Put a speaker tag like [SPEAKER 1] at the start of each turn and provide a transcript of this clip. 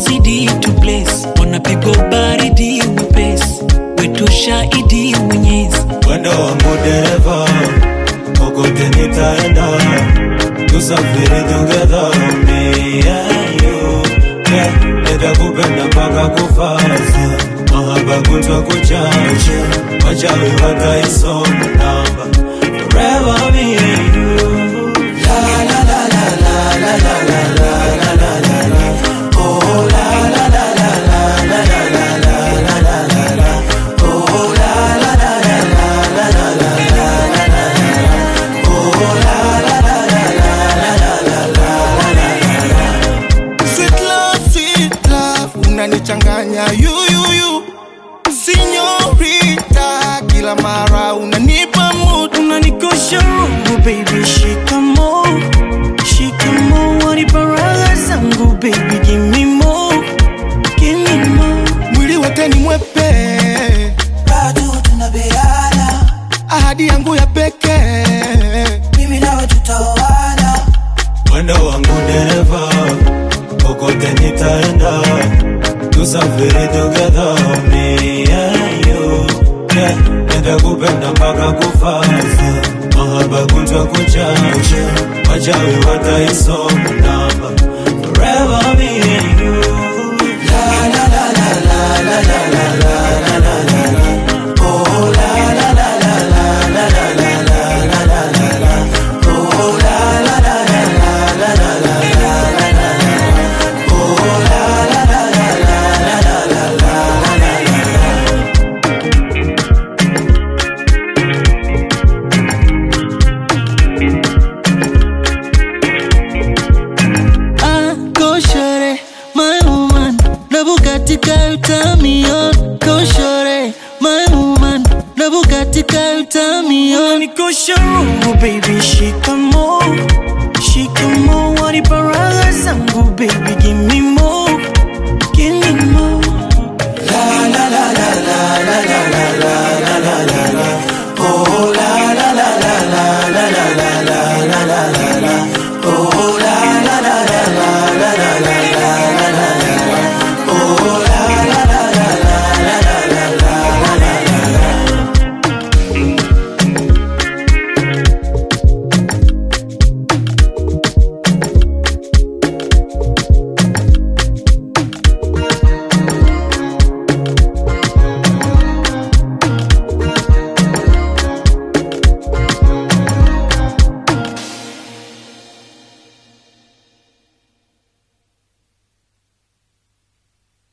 [SPEAKER 1] zidi tu bless wanapigwa baridi upesi wetu shahidi mwenyezi
[SPEAKER 2] Mwendo wangu dereva, kokote nitaenda, tusafiri together, me and you. Yeah, nitakupenda mpaka kufa, mahaba kutwa kuchacha, wachawi wataisoma namba, forever me and you.
[SPEAKER 3] Sweet love, sweet love, unanichanganya yuyuyu Sinyorita, kila mara unanipa mood
[SPEAKER 1] unanikosha roho baby shikamo shikamo waniparaga zangu baby give me more give me more
[SPEAKER 3] Mwili wote ni mwepe,
[SPEAKER 4] bado tunabeana,
[SPEAKER 3] ahadi yangu ya pekee
[SPEAKER 4] mimi nawe tutaoana,
[SPEAKER 2] Mwendo wangu dereva, kokote nitaenda, tusafiri together, me and you. Yeah, nitakupenda mpaka kufa, mahaba kutwa kuchacha, wachawi wataisoma namba, forever me and you.
[SPEAKER 1] Ah, go shorty, my woman. Na Bugatti ka utamion. Go shorty, my woman. Na Bugatti ka utamion. Nikosha roho baby, shikamo, shikamo. Waniparaga zangu baby, give me